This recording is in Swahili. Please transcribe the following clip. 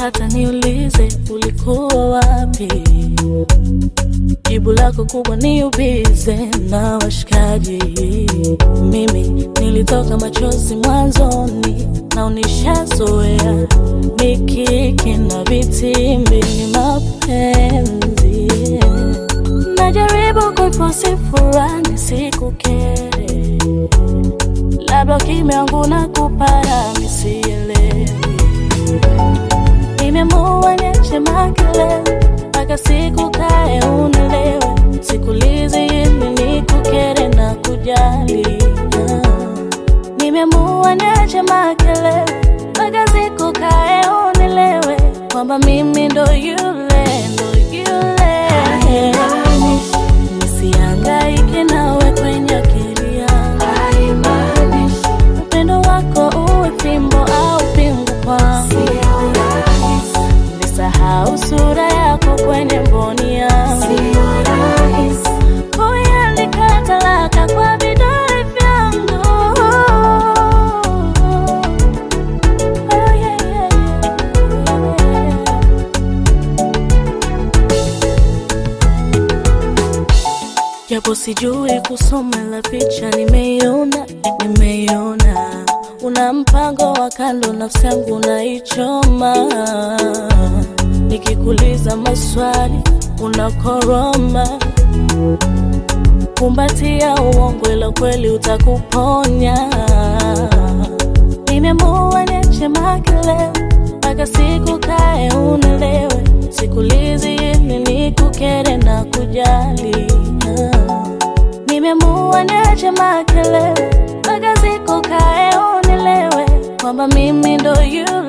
hata niulize ulikuwa wapi. Jibu lako kubwa ni ubize na washikaji. Mimi nilitoka machozi mwanzoni na unishazoea mikiki na vitimbi ni mapenzi. Najaribu kuifosi furaha nisikukere, labda ukimya wangu na kupara misielewi. Nimeamua niache makelele mpaka siku kae unielewe, sikulizi ili nikukere na kujali. Nimeamua niache makelele mpaka siku kae unielewe kwamba mimi ndo yule ndo yule. Nisihangaike nawe kwenye akili yangu, upendo wako uwe fimbo au pingu kwangu, nisahau sura yako kwenye mboni yangu, kuiandika talaka kwa vidole vyangu. Oh, yeah, yeah, yeah. japo sijui kusoma la picha, nimeiona nimeiona, una mpango wa kando, nafsi yangu naichoma. Nikikuuliza maswali unakoroma, kumbatia uongo, ila kweli utakuponya. Nimeamua niache makelele mpaka siku kae unielewe, sikulizi ili nikukere na kujali. Nimeamua niache makelele mpaka siku kae unielewe kwamba mimi ndo you